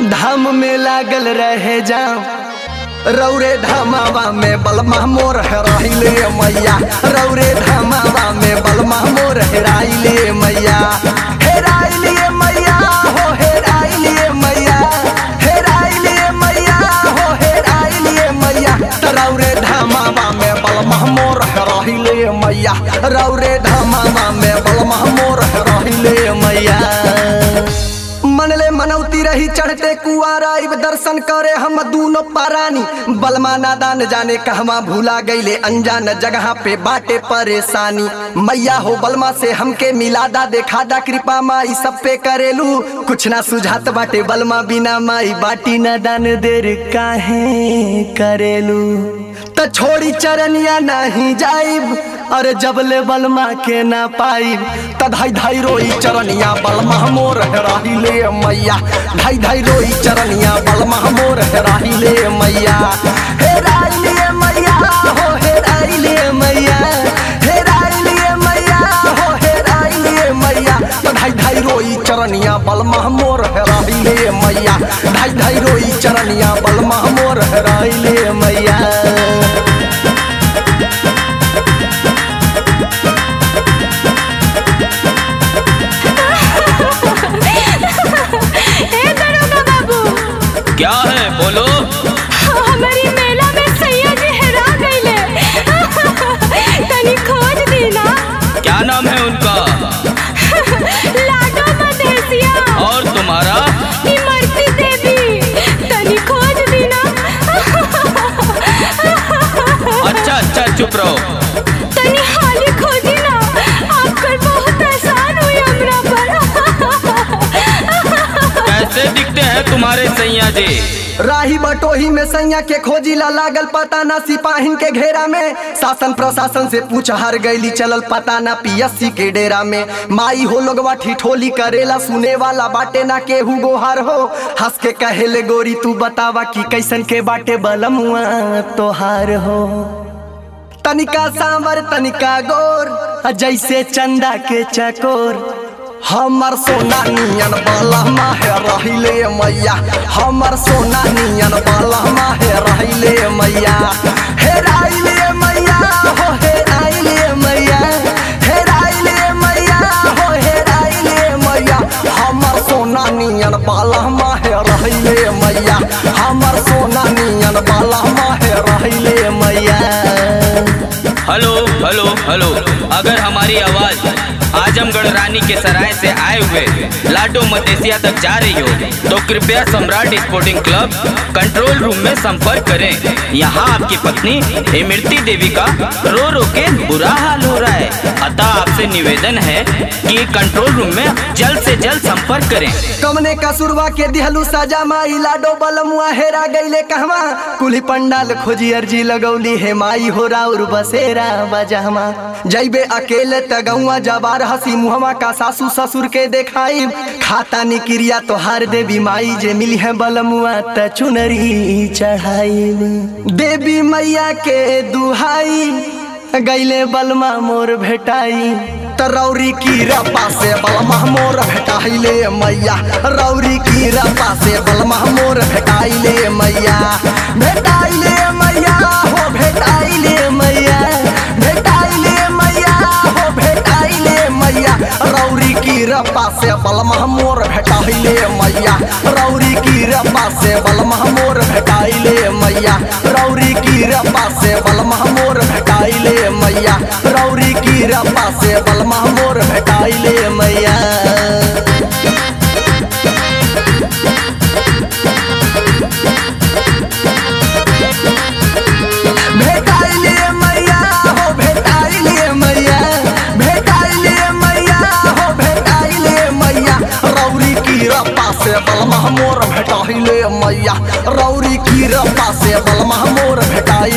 धाम में लागल रहे जाम रौरे धामावा में बलमा मोर हेराइले मैया रौरे धामावा में बलमा मोर हेराइले मैया हेराइले मैया हो हेराइले मैया हेराइले मैया हो हेराइले मैया रौरे धामावा में बलमा मोर हेराइले मैया रौरे धामावा में बलमा मोर हेराइले मैया मनले मनौती रही चढ़ते कुआरा इब दर्शन करे हम दूनो पारानी बलमा नादान जाने कहवा भूला गईले अनजान जगह पे बाटे परेशानी मैया हो बलमा से हमके मिलादा देखा दा कृपा माई सब पे करेलू कुछ ना सुझात बाटे बलमा बिना माई बाटी नादान देर काहे करेलू त छोड़ी चरनिया नहीं जाइब अरे जबले बलमा के ना पाइब त धाई धाई रोई चरनिया बलमा मोर हेराइले मैया धाई धाई रोई चरनिया बलमा मोर हेराइले मैया हेराइले मैया हो हेराइले मैया हेराइले मैया हो हेराइले मैया त धाई धाई रोई चरनिया बलमा मोर हेराइले मैया धाई धाई रोई चरनिया बलमा मोर हेराइले मैया ए दरोगा बाबू क्या है बोलो हमारी मेला में सैया जी हेरा गईले तनी खोज दी ना क्या नाम है उनका लाडो मदेसिया और तुम्हारा इमरती देवी तनी खोज दी ना अच्छा अच्छा चुप रहो तनी हाली खोजी ना आपकर बहुत एहसान हुई हमरा पर कैसे दिखते हैं तुम्हारे सैया जी राही बटोही में सैया के खोजी ला लागल पता ना सिपाहिन के घेरा में शासन प्रशासन से पूछ हार गईली चलल पता ना पीएससी के डेरा में माई हो लोगवा ठिठोली करेला सुने वाला बाटे ना केहू गोहार हो हंस के कहेले गोरी तू बतावा कि कैसन के बाटे बलमुआ तोहार हो तनिका सांवर तनिका गोर जैसे चंदा के चकोर हमर सोना नियन बाला माहे रहिले मैया हमर सोना नियन बाला माहे रहिले मैया हेराइले मैया हो हेराइले मैया हेराइले मैया हो हेराइले मैया हमर सोना नियन बाला माहे रहिले मैया हमर सोना नियन बाला माहे रहिले मैया हेलो हेलो हेलो अगर हमारी आवाज आजमगढ़ रानी के सराय से आए हुए लाडो मदेसिया तक जा रही हो तो कृपया Samrat sporting club control room में संपर्क करें यहाँ आपकी पत्नी इमरती देवी का रो रो के बुरा हाल हो रहा है अतः आपसे निवेदन है कि कंट्रोल रूम में जल्द से जल्द संपर्क करें कमने कसुरवा के दिहलू सजा माई लाडो बलमुआ हेरा गईले कहवा कुली पंडाल खोजी अर्जी लगौली हे माई हो राउर बसेरा बजहमा जैबे अकेले तगौआ जबार हसी मुहमा का सासू ससुर के देखाई खाता निक्रिया तोहार देवी माई जे मिली है बलमुआ त चुनरी चढ़ाई देवी मैया के दुहाई गैले बलमा मोर भेटाई त रौरी की रपा से बलमा मोर भेटाइले मैया रौरी की रपा से बलमा मोर भेटाइले मैया भेटाइले मैया हो भेटाइले मैया भेटाइले मैया हो भेटाइले मैया रौरी की रपा से बलमा मोर भेटाइले मैया रौरी की रपा से बलमा मोर भेटाइले मैया रौरी की रपा से बलमा मोर भेटाइले मैया रौरी की रपा से बलमा मोर भेटाइले मैया भेटाइले मैया हो भेटाइले मैया भेटाइले मैया हो भेटाइले मैया रौरी की रपा से बलमा मोर भेटाइले मैया रौरी की रपा से बलमा मोर भेटाइले